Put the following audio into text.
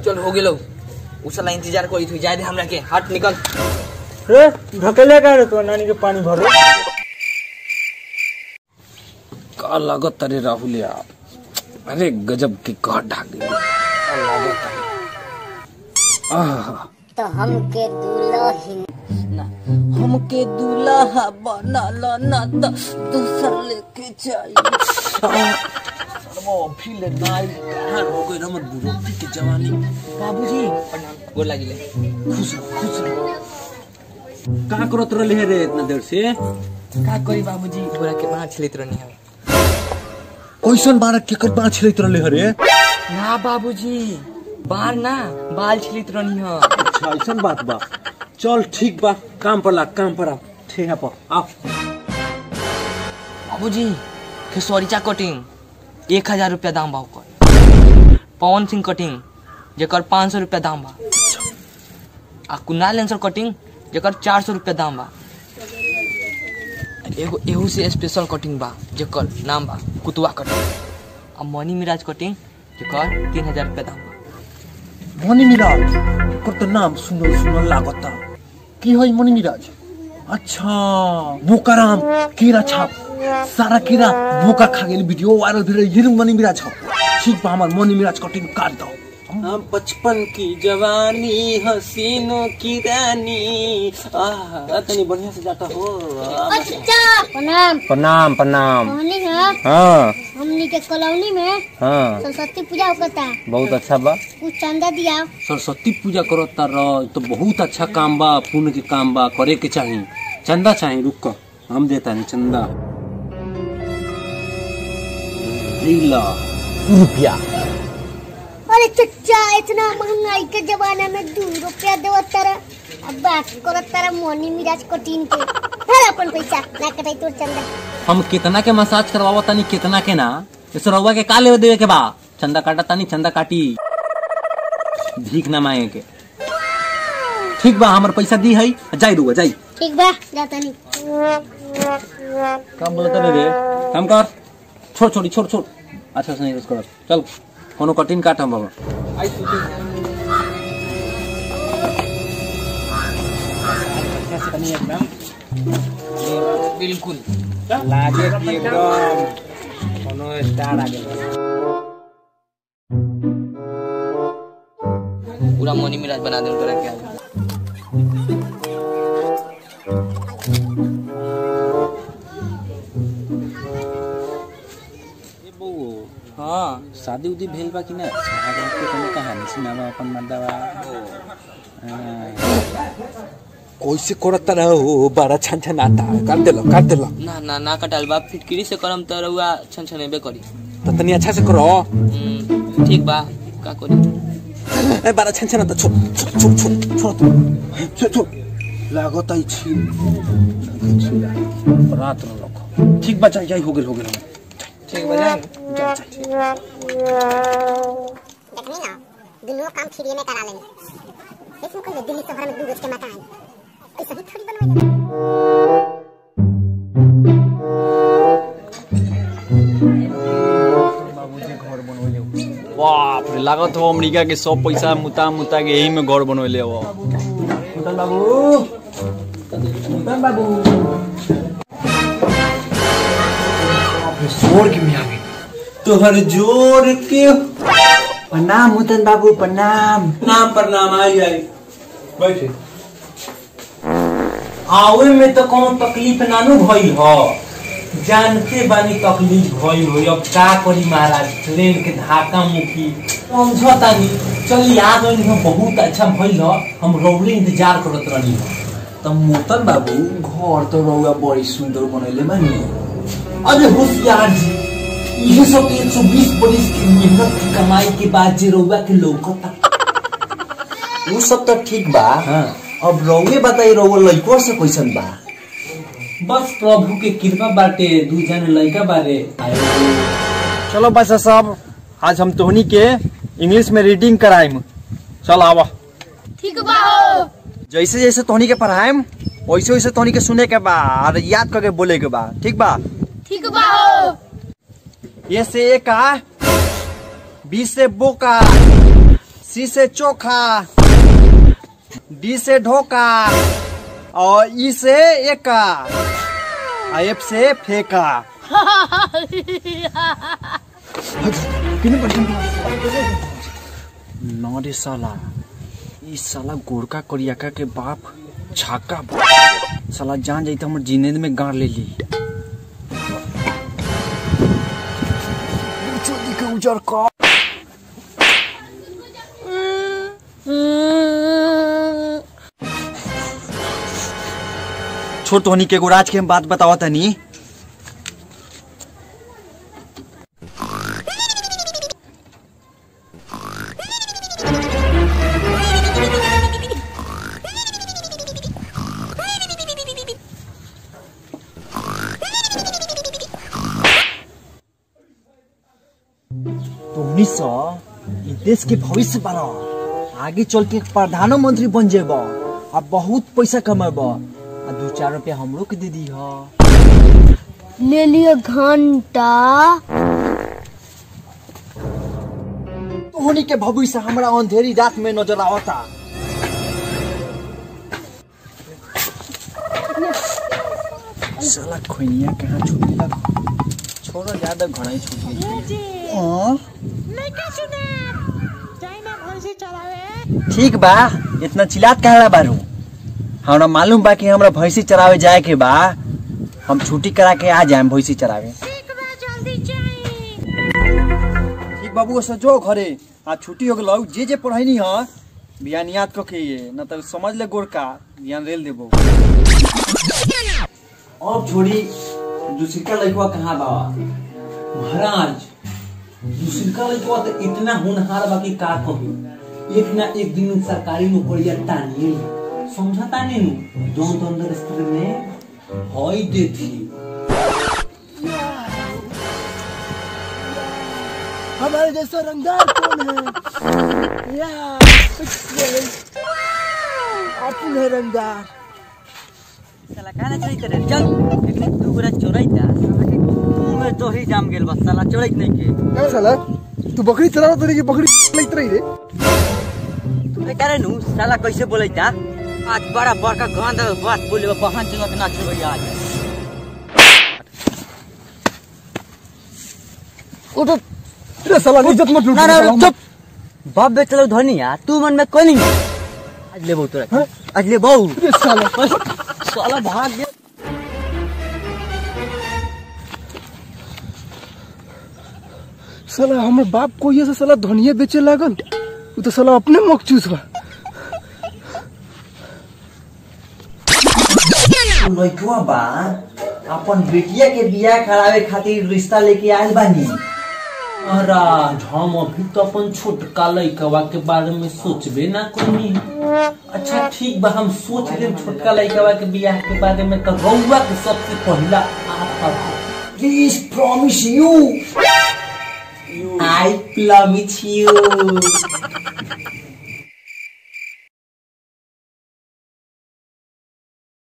चल हो गेलो उ साला इंतजार करी थी जाए दे हमरा के हट निकल रे ढकेले का रे तो नानी के पानी भरो का लागत अरे राहुल यार अरे गजब की कहत ढाक गई का लागत अरे आह तो हमके दुल्हन हमके दूल्हा बनल ना तो दूसर लेके जाई वो फिर नाई कहां हो गई रमत बुढ़ोती की जवानी बाबूजी प्रणाम गोर लागिले खुश रहो खुश रहो कहाँ करत रहले रे इतना देर से का करी बाबूजी गोरा के बाहर छिलित रहनी है कैसन बारह केकर बाँह छिलैत रहले हरे ना बाबूजी बाल ना बाल छिलित रहनी है अच्छा ऐसन बात बा चल ठीक बा काम पर ला काम पर आ ठेहा पर आओ बाबूजी खेसौरीचा कटिंग एक हजार रुपया दाम बा ओकर पवन सिंह कटिंग जेकर पाँच सौ रुपया दाम बा आ कुणाल लेंसर कटिंग जेकर चार सौ रुपया दाम बा एगो एहू से स्पेशल कटिंग बा जेकर नाम बा कुतुआ कटिंग आ मनी मिराज कटिंग जेकर तीन हजार रुपया दाम बा मनी मिराज ओकर तो नाम सुनल सुनल लागता की है मनी मिराज अच्छा बोकाराम कीड़ा छाप सारा कीड़ा बोका खा गेल वीडियो वायरल भेल ये मनी मिराज हो ठीक बा हमार मनी मिराज कटिंग काट दो हम बचपन की जवानी हसीनों की रानी आह तनी बढ़िया से जाता हो अच्छा प्रणाम प्रणाम प्रणाम कहनी है हाँ हमनी के कॉलोनी में हाँ सरस्वती पूजा होता बहुत अच्छा बा कुछ चंदा दिया सरस्वती पूजा करो तार तो बहुत अच्छा काम बा पुण्य के काम बा करे के चाही चंदा चाही रुक कर हम देता नहीं चंदा लीला रुपया अरे चच्चा इतना महंगाई के जमाना में दू रुपया देव तारा अब बात करत तारा मोनी मिराज कटीन के हर अपन पैसा ना कटाई तोर चंदा हम कितना के मसाज करवावा तानी कितना के ना इस रउआ के का लेवे देवे के बा चंदा काटा तानी चंदा काटी भीख ना मांगे के ठीक बा हमर पैसा दी है जाई रुआ जाई ठीक बा जाता नहीं काम बोलता रे रे काम कर छोड़ छोड़ी छोड़ छोड़ अच्छा से नहीं यूज कर चल कोनो कठिन काट हम बाबा बिल्कुल लागे कि एकदम कोनो स्टार आ गेल पूरा मनी मिराज बना दे तोरा के आगे। हाँ शादी उदी भेल बा कि ना शादी के कोनो कहानी सुनावा अपन मर्दावा कैसे करत रहो बड़ा छन छन आता कर देलो कर देलो ना ना ना कटाल बा फिटकिरी से करम त रउआ छन छनेबे करी तो तनी अच्छा से करो हम्म, ठीक बा का करी ए बड़ा छन छन आता छोड़ छोड़ छोड़ छोड़ छोड़ तू छोड़ छोड़ लागत आई छी रात न रखो ठीक बा जाई जाई हो गेल हो गेल ठीक बा जाए देखनी ना दुनों काम फ्री में करा लेंगे इसमें कोई दिल्ली शहर में दू गज के मकान ऐसा ही थोड़ी बनवाएगा बाप रे लागत हो अमेरिका के सब पैसा मुता मुता के यही में घर बनवले हो मुतन बाबू मुतन बाबू स्वर्ग में आ गई तोहर जोर के प्रणाम मुतन बाबू प्रणाम नाम पर नाम आई आई बैठे आवे में तो कोनो तकलीफ नानू भइल ह जानते बानी तकलीफ भइल हो अब का करी महाराज ट्रेन के धाका मुखी समझतानी चल आ गइल हो बहुत अच्छा भइल ह हम रौले इंतजार करत रहनी त मोतन बाबू घर तो रउआ बड़ी सुंदर बनैले बानी अरे होशियार जी ये सब एक सौ बीस बरिस की मेहनत की कमाई के बाद जे रउआ के लौकता उ सब तो ठीक बा अब रउए बताई रउआ लइको से कैसन बा बस प्रभु के कृपा बाटे दू जन लड़का बारे चलो बच्चा साहब आज हम तोहनी के इंग्लिश में रीडिंग कराएम चल आवा ठीक बा हो जैसे जैसे तोहनी के पढ़ाएम वैसे वैसे तोहनी के सुने के बा और याद करके बोले के बा ठीक बा ठीक बा हो ये से का बी से बोका सी से चोखा डी से ढोका और ई से एका आ एफ से फेंका न रे साला ई साला गोरका कोरियाका के बाप छाका बा। साला जान जाई तो हमर जिनेद में गाड़ ले ली उजर का छोट होनी के एगो राज के हम बात बतावा तनी तोहनी सा ई देश के भविष्य बना आगे चल के प्रधानमंत्री बन जेब आ बहुत पैसा कमेब आ दू चार रुपया हमरो के दे दी हा ले लियो घंटा तोहनी के भविष्य हमरा अंधेरी रात में नजर आवता साला खोइनिया कहाँ छूट गया छोड़ो ज्यादा घड़ा ही छूट गई हाँ? ठीक बा इतना चिल्लात कहे बारू हमरा मालूम बा कि हमरा भैंसी चरावे जाए के बा हम छुट्टी करा के आ जाए भैंसी चरावे ठीक बाबू ऐसा जो घरे आज छुट्टी हो गलो जे जे पढ़ाई ह बियान याद क के ये न तो समझ ले गोरका बियान रेल देबो अब छोड़ी दूसरा लड़का कहाँ बा महाराज दूसरा लड़का तो इतना होनहार बा कि का कहू एक ना एक दिन सरकारी नौकरिया तानिए समझा तानी नु जौन तो अंदर स्त्री में हई देती हमारे जैसा रंगदार कौन है या अपन है रंगदार साला काहे चोरी करे चल एकने दू गोरा चोराई ता साला के मुंह में तो ही जाम गेल बस साला चोराई नहीं के क्या साला तू बकरी चला तो की बकरी लगत रही रे तू करे नु साला कैसे बोलै ता आज बड़ा बड़का गंद बात बोले बहन चंगा के ना छोड़ी आज उठ रे साला इज्जत मत लूट ना ना चुप बाप बेचलो धनिया तू मन में कोनी आज ले बहु तोरा आज ले बहु रे साला साला भाग गया साला हमर बाप को ये से साला धनिया बेचे लागन उ तो साला अपने मकचूस बा लइकवा बा अपन बेटिया के बियाह करावे खातिर रिश्ता लेके आयल बानी महाराज हम अभी तो अपन छोटका लड़कवा के बारे में सोचबे ना कोनी अच्छा ठीक बा हम सोच लेम छोटका लड़कवा के बियाह के बारे में तो रउआ के सबसे पहला आप please promise you I promise you